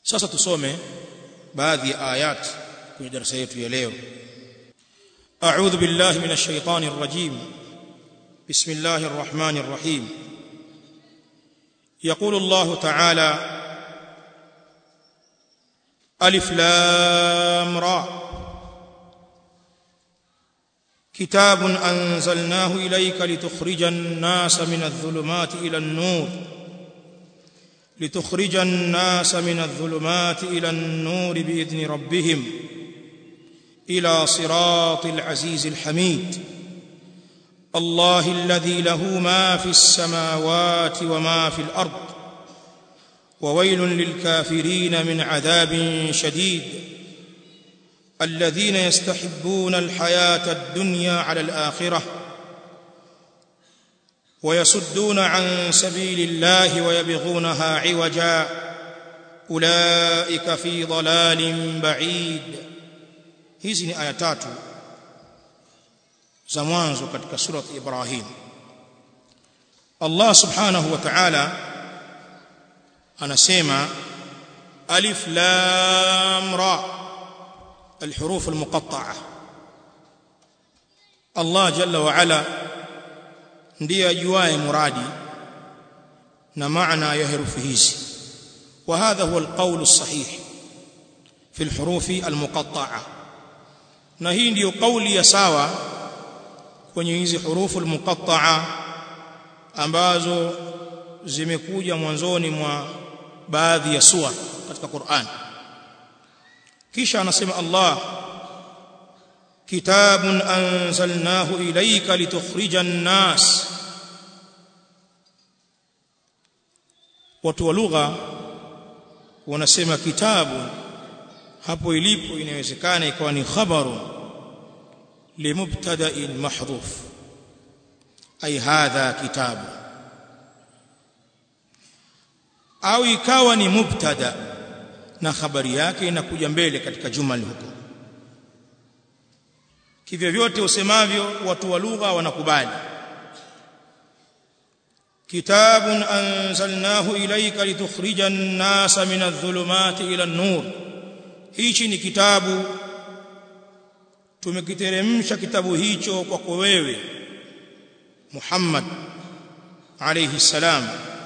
sasa tusome baadhi ya ayat kwenye darasa yetu ya leo a'udhu billahi minash shaitani rrajim bismillahir rahmanir rahim يقول الله تعالى ألف لام را كتاب أنزلناه إليك لتخرج الناس من الظلمات إلى النور لتخرج الناس من الظلمات إلى النور بإذن ربهم إلى صراط العزيز الحميد الله الذي له ما في السماوات وما في الأرض وويل للكافرين من عذاب شديد الذين يستحبون الحياة الدنيا على الآخرة ويصدون عن سبيل الله ويبغونها عوجا أولئك في ضلال بعيد hizi ni aya tatu za mwanzo katika surat Ibrahim Allah subhanahu wa ta'ala anasema alif lam ra الحروف المقطعه Allah jalla wa ala ndiye ajuaye muradi na maana ya herufi hizi wa hadha huwa alqawl as-sahih fi alhuruf almuqatta'a na hii ndiyo kauli ya sawa kwenye hizi hurufu almuqatta'a ambazo zimekuja mwanzoni mwa baadhi ya sura katika Qur'an kisha anasema Allah kitabun anzalnahu ilayka litukhrija an-nas watu wa lugha wanasema kitabu hapo ilipo inawezekana ikawa ni khabaru limubtada'in mahdhuf ay hadha kitabu au ikawa ni mubtada na habari yake inakuja mbele katika jumali huko kivyo vyote usemavyo watu wa lugha wanakubali kitabun anzalnahu ilayka litukhrija an-nasa min adh-dhulumati ila an-nur hichi ni kitabu tumekiteremsha kitabu hicho kwako wewe Muhammad alayhi salam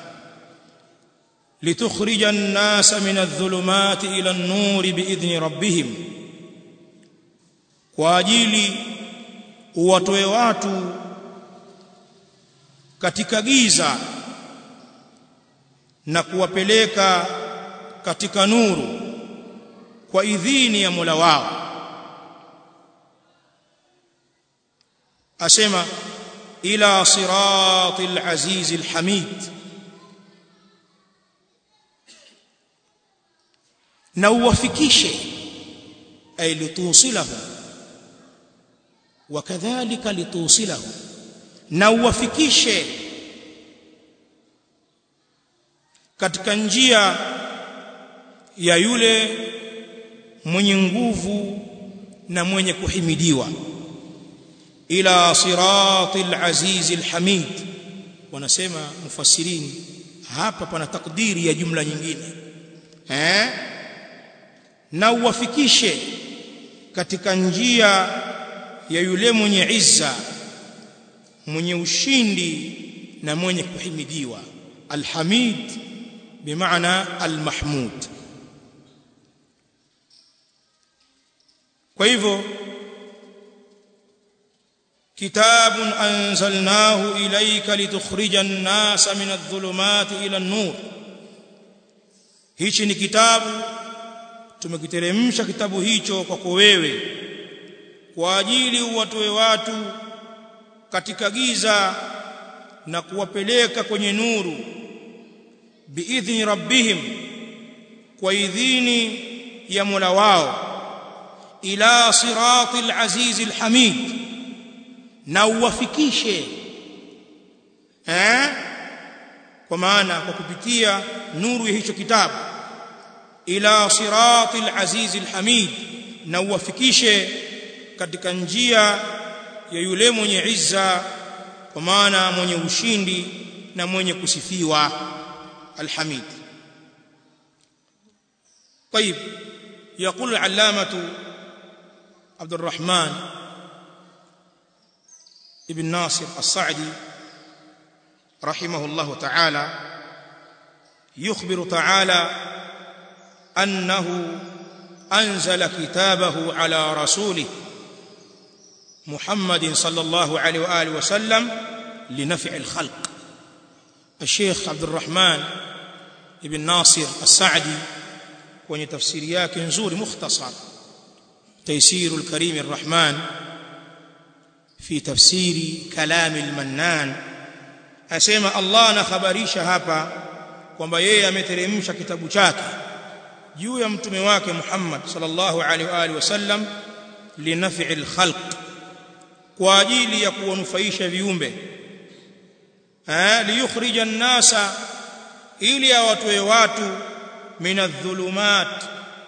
لتخرج الناس من الظلمات إلى النور بإذن ربهم kwa ajili uwatoe watu katika giza na kuwapeleka katika nuru kwa idhini ya Mola wao asema ila siratil azizil hamid na uwafikishe ay litusilahu wakadhalika litusilahu na uwafikishe katika njia ya yule mwenye nguvu na mwenye kuhimidiwa ila siratil azizil hamid wanasema mufassirini hapa pana takdiri ya jumla nyingine eh na uwafikishe katika njia ya yule mwenye izza mwenye ushindi na mwenye kuhimidiwa alhamid bimaana almahmud kwa hivyo kitabun anzalnahu ilayka litukhrija an-nasa min adh-dhulumati ila an-nur hichi ni kitabu tumekiteremsha kitabu hicho kwako wewe kwa ajili uwatoe watu katika giza na kuwapeleka kwenye nuru biidhni rabbihim kwa idhini ya Mola wao ila siratil azizil hamid na uwafikishe eh kwa maana kwa kupitia nuru ya hicho kitabu ila siratil azizil hamid na uwafikishe katika njia ya yule mwenye izza kwa maana mwenye ushindi na mwenye kusifiwa alhamid طيب يقول العلامة عبد الرحمن ابن ناصر الصعدي رحمه الله تعالى يخبر تعالى أنه أنزل كتابه على رسوله محمد صلى الله عليه وآله وسلم لنفع الخلق الشيخ عبد الرحمن ابن ناصر السعدي kwenye tafsiri yake nzuri mukhtasar تيسير الكريم الرحمن في تفسير كلام المنان asema Allah anakhabarisha hapa kwamba yeye ameteremsha kitabu chake juu ya mtume wake Muhammad sallallahu alaihi wa alihi wasallam linafi'il khalq kwa ajili ya kuwanufaisha viumbe eh liyukhrija an-nasa ili awatoe watu minadh-dhulumat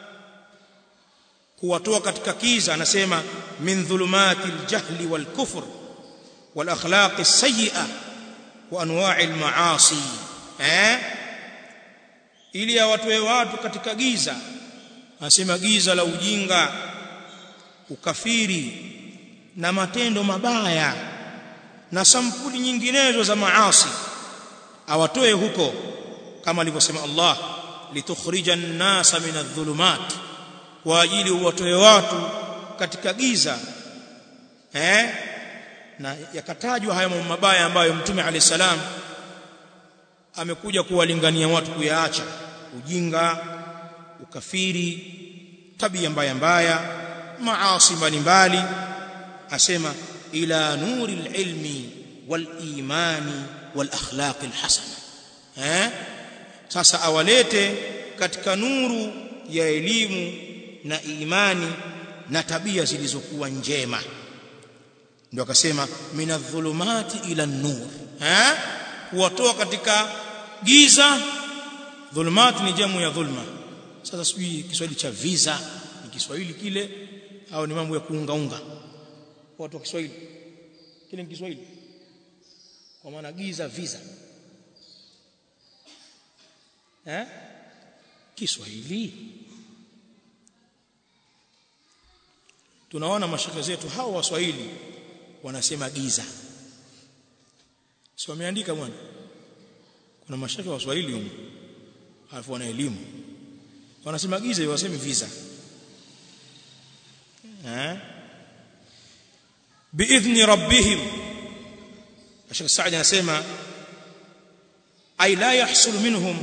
kuwatoa katika kiza anasema min dhulumati al-jahli wal-kufr wal-akhlaq as-sayyi'ah wa anwa'i al-ma'asi eh ili awatoe watu katika giza anasema giza la ujinga ukafiri na matendo mabaya na sampuli nyinginezo za maasi awatoe huko kama alivyosema Allah litukhrija an-nasa min adh-dhulumat kwa ajili uwatoe watu katika giza eh na yakatajwa haya mambo mabaya ambayo mtume alayhi salam amekuja kuwalingania watu kuyaacha ujinga ukafiri tabia mbaya mbaya maasi mbalimbali asema ila nuri ilmi wal imani wal akhlaq al hasana eh sasa awalete katika nuru ya elimu na imani na tabia zilizokuwa njema ndio akasema minadh-dhulumati ila nur eh kuwatoa katika giza dhulumat ni jamu ya dhulma sasa sijui Kiswahili cha visa ni Kiswahili kile au ni mambo ya kuungaunga watu wa Kiswahili kile ni Kiswahili kwa maana giza visa eh Kiswahili tunaona mashaka zetu hao waswahili wanasema giza si wameandika bwana kuna mashaka wa Swahili huko alafu wana elimu wanasema giza waseme visa eh biidhni rabbihim Sheikh Saad anasema ay la yahsul minhum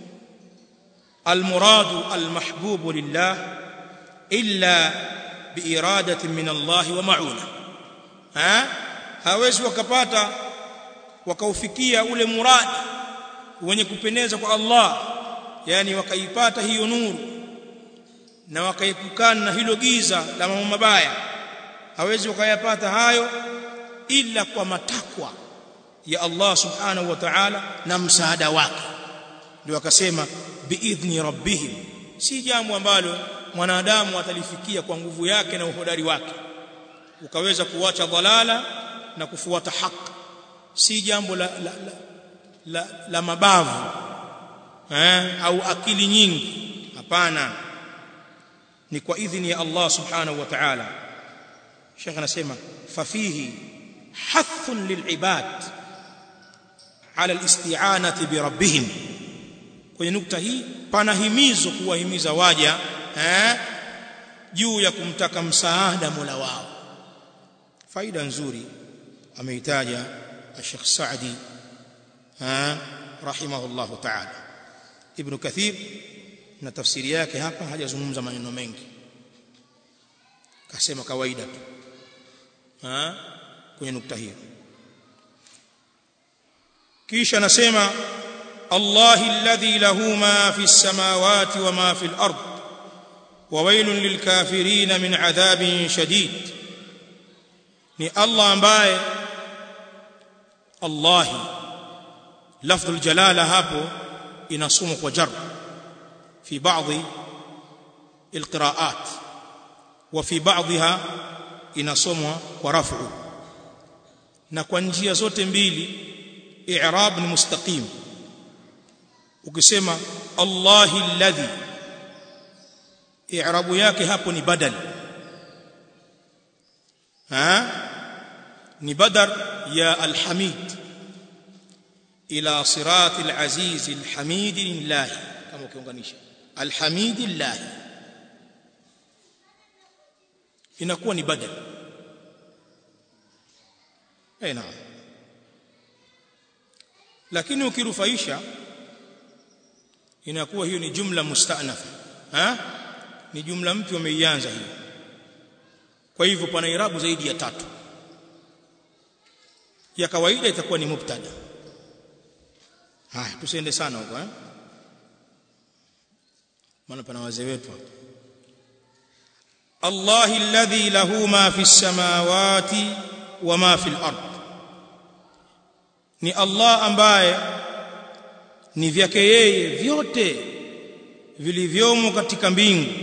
المراد المحبوب لله إلا بإرادة من الله ومعونة ها hawezi wakapata wakaufikia ule muradi wenye kupendeza kwa Allah yani wakaipata hiyo nuru na wakaepukana na hilo giza la mambo mabaya hawezi wakayapata hayo ila kwa matakwa ya Allah subhanahu wa ta'ala na msaada wake ndio akasema biidhni rabbihim si jambo ambalo mwanadamu atalifikia kwa nguvu yake na uhodari wake ukaweza kuacha dhalala na kufuata haki si jambo la, la, la, la, la mabavu eh, au akili nyingi hapana ni kwa idhini ya Allah subhanahu wa ta'ala Sheikh anasema fafihi hathun lilibad ala alisti'anati bi rabbihim kwenye nukta hii pana himizo kuwahimiza waja eh, juu ya kumtaka msaada Mola wao faida nzuri ameitaja Sheikh Saadi ha rahimahullahu ta'ala Ibn Kathir na tafsiri yake hapa hajazungumza maneno mengi kasema kawaida tu ha kwenye nukta hiyo kisha anasema الله الذي له ما في السماوات وما في الأرض وويل للكافرين من عذاب شديد ni Allah ambaye Allah lafdhul jalala hapo inasomwa kwa jar fi baadhi alqiraat wa fi baadhiha inasomwa kwa rafu na kwa njia zote mbili i'rab ni mustaqim ukisema Allahi alladhi i'rabu yake hapo ni badal ha ni badar ya alhamid ila sirati alaziz alhamid lillah kama ukiunganisha alhamid lillah inakuwa ni badal eh naam lakini ukirufaisha inakuwa hiyo ni jumla musta'nafa ha ni jumla mpya umeianza hiyo kwa hivyo pana irabu zaidi ya tatu ya kawaida itakuwa ni mubtada haya tusiende sana huko eh maana pana wazee wetu hapo Allah alladhi lahu ma fi samawati wa ma fi al-ard ni Allah ambaye ni vyake yeye vyote vilivyomo katika mbingu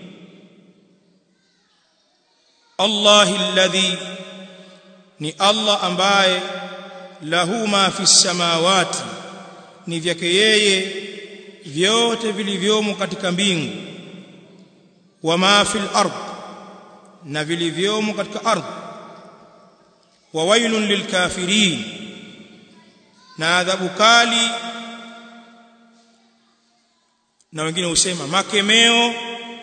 Allah alladhi ni Allah ambaye lahu ma fi samawati ni vyake yeye vyote vilivyomo katika mbingu wa ma fil ard na vilivyomo katika ardhi wa wailun lilkafirin na adhabu kali na wengine husema makemeo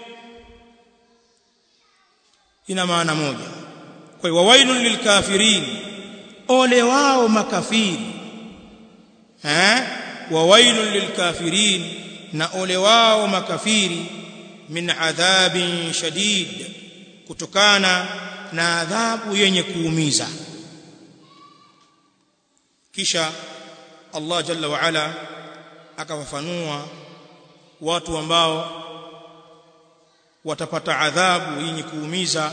ina maana moja kwa hiyo wailun lilkafirin ole wao makafiri eh wa wailun lilkafirin na ole wao makafiri min adhabin shadid kutokana na adhabu yenye kuumiza kisha Allah jalla wa ala akawafanua watu ambao watapata adhabu yenye kuumiza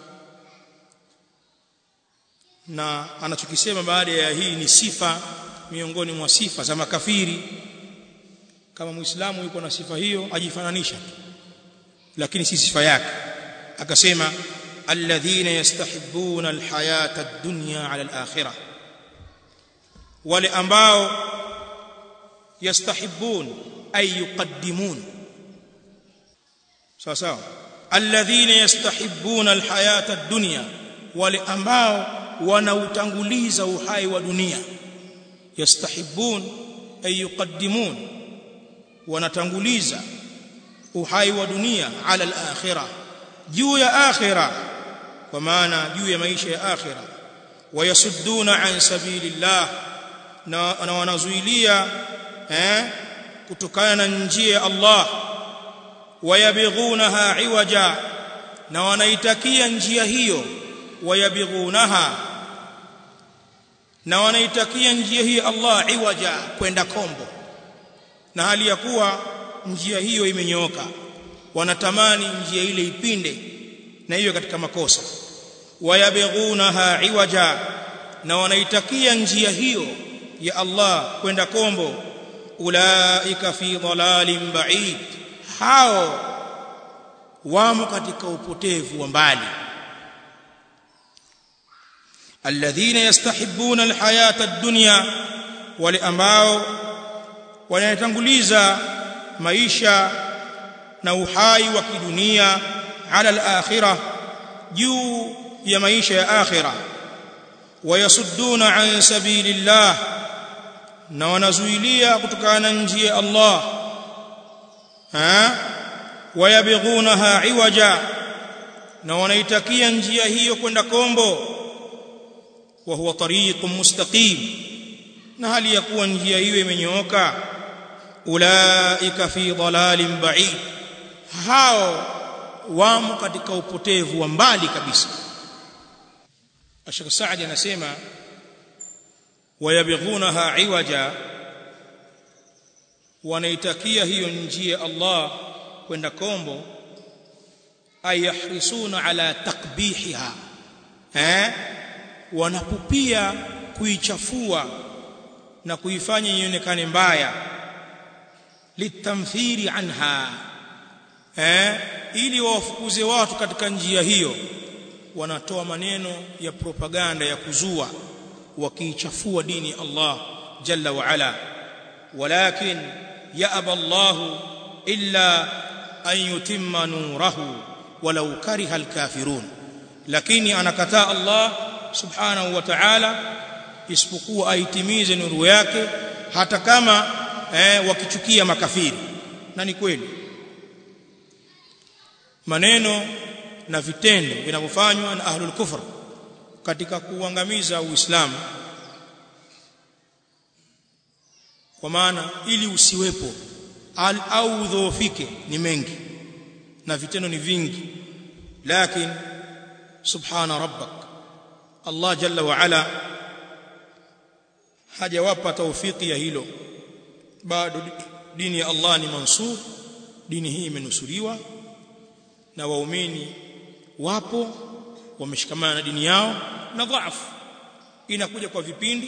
na anachokisema baada ya hii ni sifa miongoni mwa sifa za makafiri kama muislamu yuko na sifa hiyo ajifananisha lakini si sifa yake akasema alladhina yastahibbuna alhayata ad-dunya ala al-akhirah wale ambao yastahibbun ay yuqaddimun sawa sawa alladhina yastahibbuna alhayata ad-dunya wale ambao wanautanguliza uhai wa dunia yastahibbun ay yuqaddimun wanatanguliza uhai wa dunia ala al-akhirah juu ya akhirah kwa maana juu ya maisha ya akhirah wayasudduna an sabilillah na, na wanazuilia eh kutokana na njia ya Allah wayabighunaha iwaja na wanaitakia njia hiyo wayabighunaha na wanaitakia njia hiyo Allah iwaja kwenda kombo na hali ya kuwa njia hiyo imenyooka wanatamani njia ile ipinde na hiyo katika makosa wayabighunaha iwaja na wanaitakia njia hiyo ya Allah kwenda kombo ulaika fi dhalalin ba'id hao wamo katika upotevu wa mbali alladhina yastahibbuna alhayata ad-dunya wale ambao wanatanguliza maisha na uhai wa kidunia ala al-akhirah juu ya maisha ya akhirah wayasudduna an sabilillah na wanazuilia kutokana na njia ya Allah ha wayabighunaha iwaja na wanaitakia njia hiyo kwenda kombo wa huwa tariqun mustaqim na hali ya kuwa njia hiyo imenyooka ulaika fi dhalalin ba'id hao wamo katika upotevu wa mbali kabisa Ashaka Saadi anasema wayabighunaha iwaja wanaitakia hiyo njia Allah kwenda kombo ayahrisuna ala takbihiha eh wanapupia kuichafua na kuifanya ionekane mbaya litamthiri anha eh ili wawafukuze watu katika njia hiyo wanatoa maneno ya propaganda ya kuzua wakiichafua dini Allah jalla wa ala walakin yaaba Allah illa an yutimma nurahu walau kariha alkafirun lakini anakataa Allah subhanahu wa ta'ala isipokuwa aitimize nuru yake hata kama eh, wakichukia makafiri na ni kweli maneno na vitendo vinavyofanywa na ahlul kufr katika kuangamiza uislamu kwa maana ili usiwepo al au udhoofike ni mengi na vitendo ni vingi lakini subhana rabbak Allah jalla wa ala hajawapa taufiki ya hilo bado dini ya Allah ni mansur dini hii imenusuriwa na waumini wapo wameshikamana na dini yao na dhaifu inakuja kwa vipindi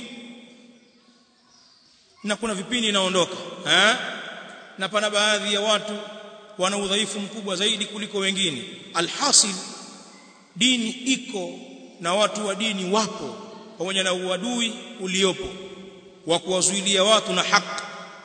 na kuna vipindi inaondoka eh na pana baadhi ya watu wana udhaifu mkubwa zaidi kuliko wengine alhasil dini iko na watu wa dini wapo pamoja na uadui uliopo wa kuwazuilia watu na haki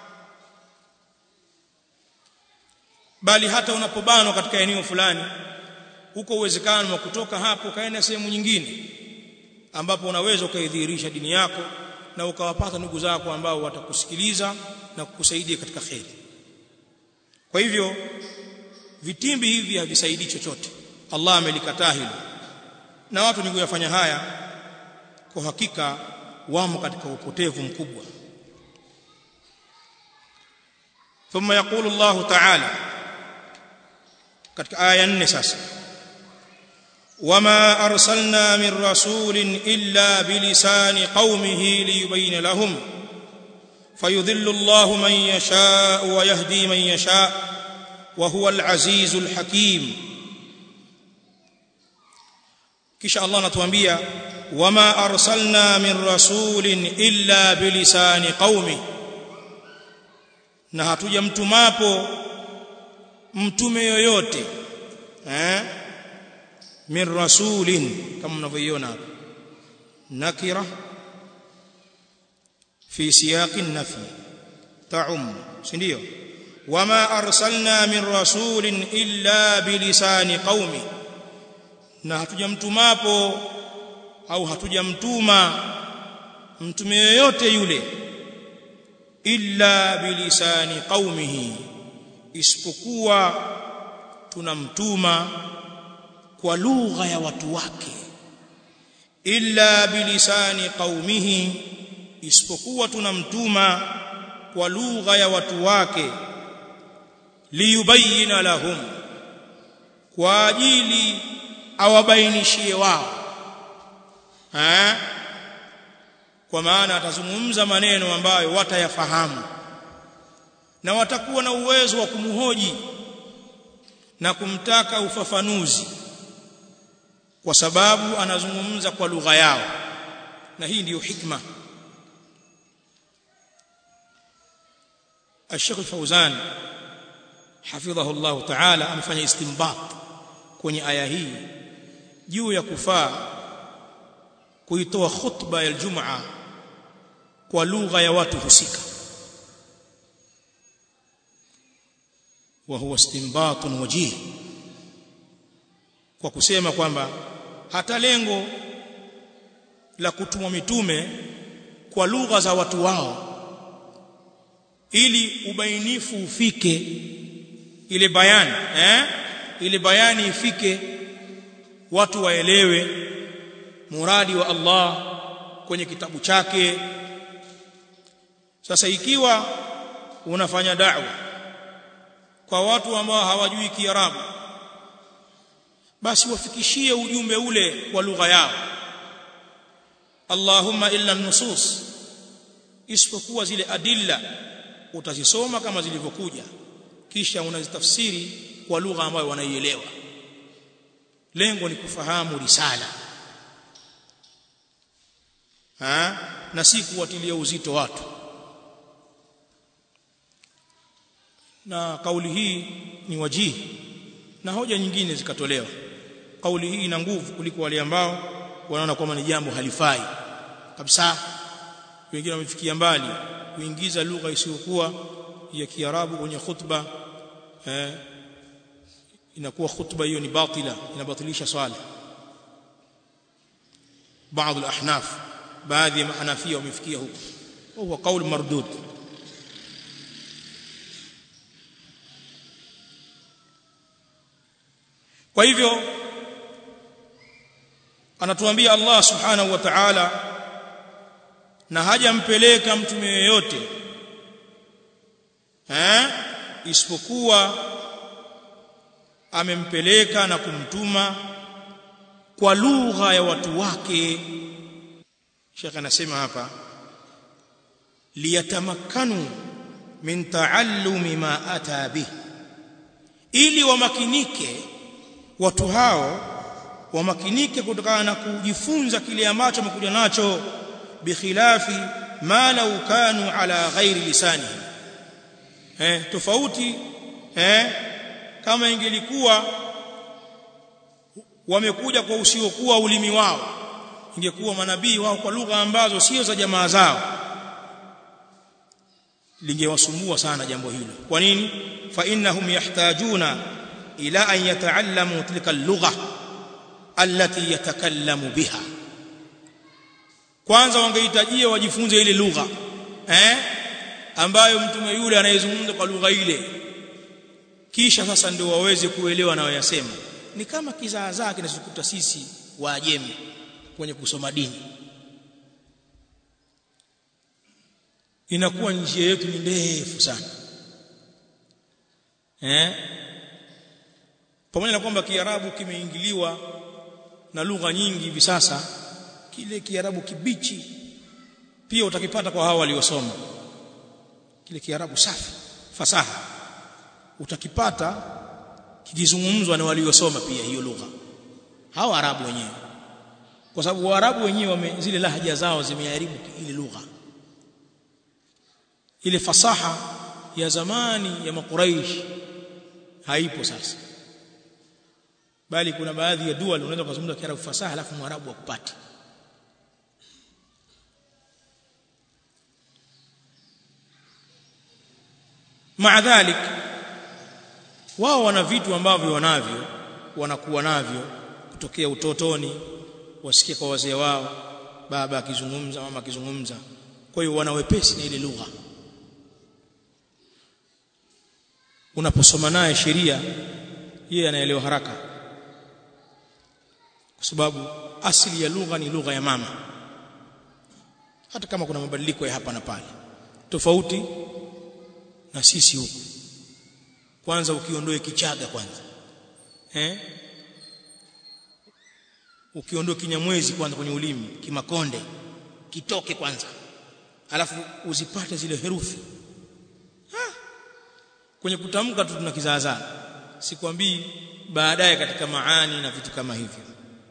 bali hata unapobanwa katika eneo fulani huko uwezekano wa kutoka hapo kaenda sehemu nyingine ambapo unaweza ukaidhihirisha dini yako na ukawapata ndugu zako ambao watakusikiliza na kukusaidia katika kheri kwa hivyo vitimbi hivi havisaidii chochote Allah amelikataa hilo na watu ni kuyafanya haya kwa hakika wamo katika upotevu mkubwa ثم يقول الله تعالى katika aya 4 sasa وما ارسلنا من رسول الا بلسان قومه ليبين لهم فيذل الله من يشاء ويهدي من يشاء وهو العزيز الحكيم kisha Allah anatuambia wama arsalna min rasulin illa bilisani qaumi na hatujamtumapo mtume yoyote eh min rasulin kama mnavyoiona hapa nakira fi siyaqi nafi ta'um si ndio wama arsalna min rasulin illa bilisani qaumi na hatujamtumapo au hatujamtuma mtume yoyote yule illa bilisani qaumihi isipokuwa tunamtuma kwa lugha ya watu wake illa bilisani qaumihi isipokuwa tunamtuma kwa lugha ya watu wake liyubayina lahum kwa ajili awabainishie wao ha? kwa maana atazungumza maneno ambayo watayafahamu na watakuwa na uwezo wa kumhoji na kumtaka ufafanuzi kwa sababu anazungumza kwa lugha yao na hii ndiyo hikma الشيخ الفوزان حفظه الله تعالى amefanya istinbat kwenye aya hii juu ya kufaa kuitoa khutba ya Ijumaa kwa lugha ya watu husika wa huwa istinbatun wajih kwa kusema kwamba hata lengo la kutumwa mitume kwa lugha za watu wao ili ubainifu ufike ile bayani eh ile bayani ifike watu waelewe muradi wa Allah kwenye kitabu chake sasa ikiwa unafanya da'wa kwa watu ambao hawajui Kiarabu basi wafikishie ujumbe ule kwa lugha yao Allahumma illa nusus isipokuwa zile adilla utazisoma kama zilivyokuja kisha unazitafsiri kwa lugha ambayo wanaielewa lengo ni kufahamu risala ha? na si kuwatilia uzito watu na kauli hii ni wajihi na hoja nyingine zikatolewa kauli hii ina nguvu kuliko wale ambao wanaona kwamba ni jambo halifai kabisa wengine wamefikia mbali kuingiza lugha isiyokuwa ya Kiarabu kwenye khutba eh, inakuwa khutba hiyo ni batila inabatilisha swala baadhi al-ahnaf baadhi ya mahanafia wamefikia huko huwa qaul mardud kwa hivyo anatuambia Allah subhanahu wa ta'ala na hajampeleka mtume yeyote eh isipokuwa amempeleka na kumtuma kwa lugha ya watu wake Sheikh anasema hapa liyatamakkanu min taallumi ma ata bih ili wamakinike watu hao wamakinike kutokana na kujifunza kile ambacho wamekuja nacho bikhilafi ma law kanu ala ghairi lisani eh tofauti eh kama ingelikuwa wamekuja kwa usiokuwa ulimi wao ingekuwa manabii wao kwa lugha ambazo sio za jamaa zao lingewasumbua sana jambo hilo kwa nini fa innahum yahtajuna ila an yataallamu tilka al-lugha allati yatakallamu biha kwanza wangehitajia wajifunze ile lugha eh ambayo mtume yule anayezungumza kwa lugha ile kisha sasa ndio waweze kuelewa na wayasema ni kama kizaazaa kinachokuta sisi waajemi kwenye kusoma dini inakuwa njia yetu ni ndefu sana eh pamoja na kwamba kiarabu kimeingiliwa na lugha nyingi hivi sasa kile kiarabu kibichi pia utakipata kwa hao waliosoma kile kiarabu safi fasaha utakipata kikizungumzwa na waliosoma pia hiyo lugha hao arabu wenyewe kwa sababu waarabu wenyewe zile lahaja zao zimeharibu ile lugha ile fasaha ya zamani ya makuraish haipo sasa bali kuna baadhi ya dua unaweza kuzungumza kiarabu fasaha alafu mwarabu akupate maadhalik wao wana vitu ambavyo wanavyo wanakuwa navyo kutokea utotoni wasikia kwa wazee wao baba akizungumza mama akizungumza kwa hiyo wana wepesi na ile lugha unaposoma naye sheria yeye anaelewa haraka kwa sababu asili ya lugha ni lugha ya mama hata kama kuna mabadiliko ya hapa na pale tofauti na sisi huku kwanza ukiondoe kichaga kwanza eh ukiondoe kinyamwezi kwanza kwenye ulimi kimakonde kitoke kwanza alafu uzipate zile herufi ha. kwenye kutamka tu tuna kizaazaa sikwambii baadaye katika maani na vitu kama hivyo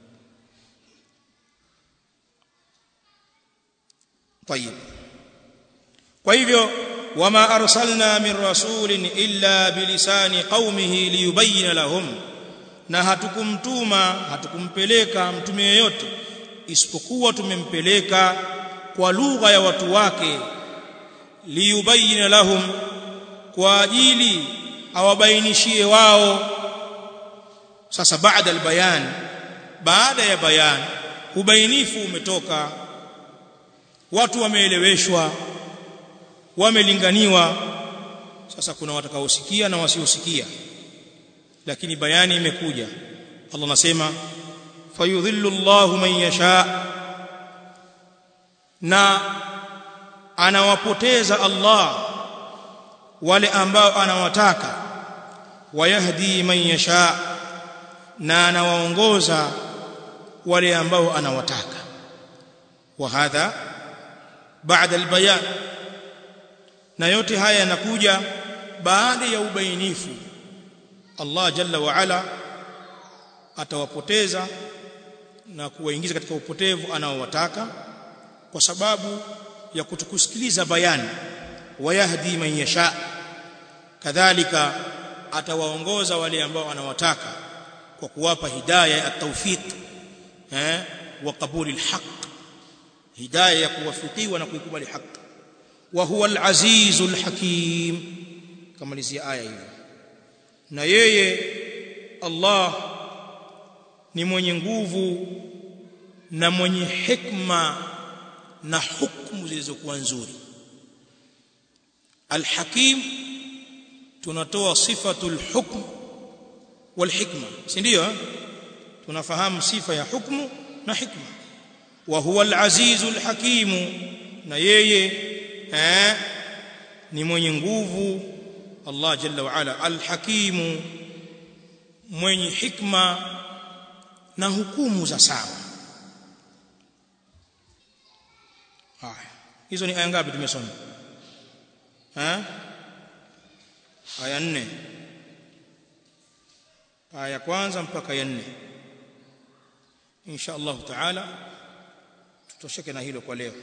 طيب kwa hivyo wama arsalna min rasulin illa bilisani qaumihi liyubayyin lahum na hatukumtuma hatukumpeleka mtume yeyote isipokuwa tumempeleka kwa lugha ya watu wake liyubayyin lahum kwa ajili awabainishie wao sasa baada albayan baada ya bayan ubainifu umetoka watu wameeleweshwa wamelinganiwa sasa kuna watakaosikia na wasiosikia lakini bayani imekuja Allah anasema fayudhillu Allahu man yasha na anawapoteza Allah wale ambao anawataka wayahdi man yasha na anawaongoza wale ambao anawataka wa hadha baada albayan na yote haya yanakuja baada ya ubainifu Allah jalla wa ala atawapoteza na kuwaingiza katika upotevu anaowataka kwa sababu ya kutokusikiliza bayani wayahdi man yasha kadhalika atawaongoza wale ambao anawataka kwa kuwapa hidayah ya tawfiq eh wa qabuli alhaq hidayah ya kuwafikiwa na kuikubali haki wa huwa al-azizul hakim kama lizia aya hiyo na yeye Allah ni mwenye nguvu na mwenye hikma na hukumu zilizokuwa nzuri alhakim tunatoa sifatul hukm wal hikma si ndio tunafahamu sifa ya hukmu na hikma wa huwa al-azizul hakimu na yeye eh ni mwenye nguvu Allah jalla wa ala al-hakimu mwenye hikma na hukumu za sawa haya hizo ni aya ngapi tumesoma eh aya nne aya ya kwanza mpaka ya nne insha Allah taala tutosheke na hilo kwa leo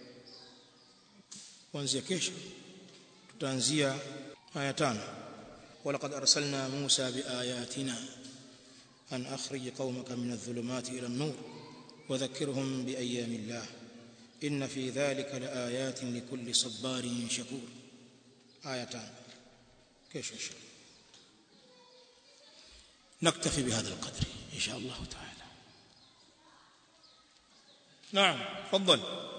kuanzia kesho tutaanzia aya tano ولقد أرسلنا موسى بآياتنا أن أخرج قومك من الظلمات إلى النور وذكرهم بأيام الله إن في ذلك لآيات لكل صبار شكور آيتان كيش إن شاء الله نكتفي بهذا القدر إن شاء الله تعالى نعم تفضل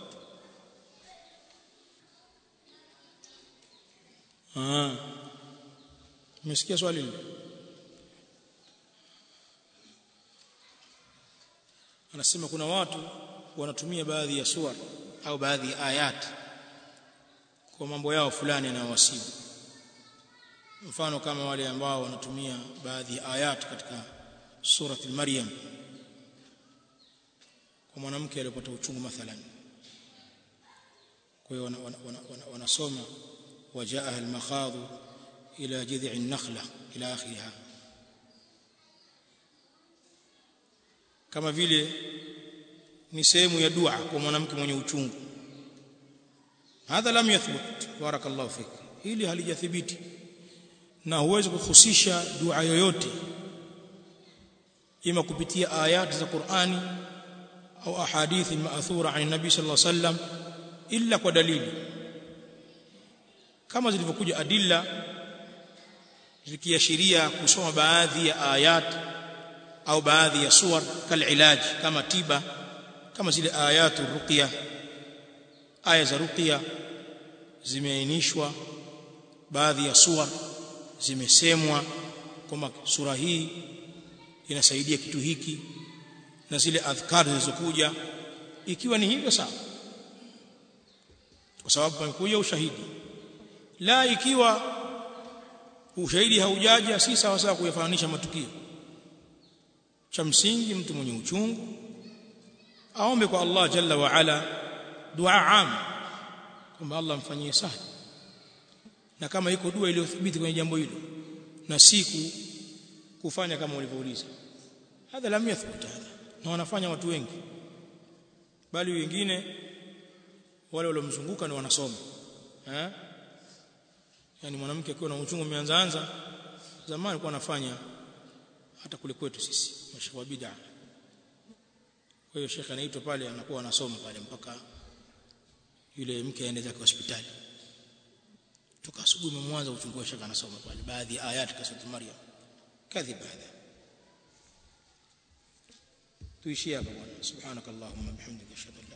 آه umesikia swali hili anasema kuna watu wanatumia baadhi ya sura au baadhi ya ayat kwa mambo yao fulani yanayowasibu mfano kama wale ambao wanatumia baadhi ya ayat katika surati maryam kwa mwanamke aliyepata uchungu mathalan kwa hiyo wanasoma wajaa al-makhadhu ila jidhi an-nakhla ila akhiriha kama vile ni sehemu ya dua kwa mwanamke mwenye uchungu hadha lam yathbut barakallahu fik hili halijathibiti na huwezi kuhusisha dua yoyote ima kupitia ayati za Qur'ani au ahadithi maathura an nabi sallallahu alaihi wasallam illa kwa dalili kama zilivyokuja adilla zikiashiria kusoma baadhi ya ayat au baadhi ya suwar kalilaj kama tiba kama zile ayatu ruqya aya za ruqya zimeainishwa baadhi ya suwar zimesemwa kwamba sura hii inasaidia kitu hiki na zile adhkar zilizokuja ikiwa ni hivyo sawa kwa sababu pamekuja ushahidi la ikiwa ushahidi haujaja si sawa sawa kuyafananisha matukio cha msingi mtu mwenye uchungu aombe kwa Allah jalla wa ala dua am kwamba Allah mfanyie sahli na kama iko dua iliyothibiti kwenye jambo hilo na siku kufanya kama ulivyouliza hadha lam yathbut hadha na wanafanya watu wengi bali wengine wale waliomzunguka ni wanasoma eh yani mwanamke akiwa na uchungu umeanza anza zamani alikuwa anafanya hata kule kwetu sisi mashaka wa bid'a kwa hiyo shekhe anaitwa pale anakuwa anasoma pale mpaka yule mke aende zake hospitali toka asubuhi mwanzo uchungu wa shekhe anasoma pale baadhi ya ayati kwa sura Maryam kadhib hadha tuishie hapa bwana subhanakallahumma bihamdika ashhadu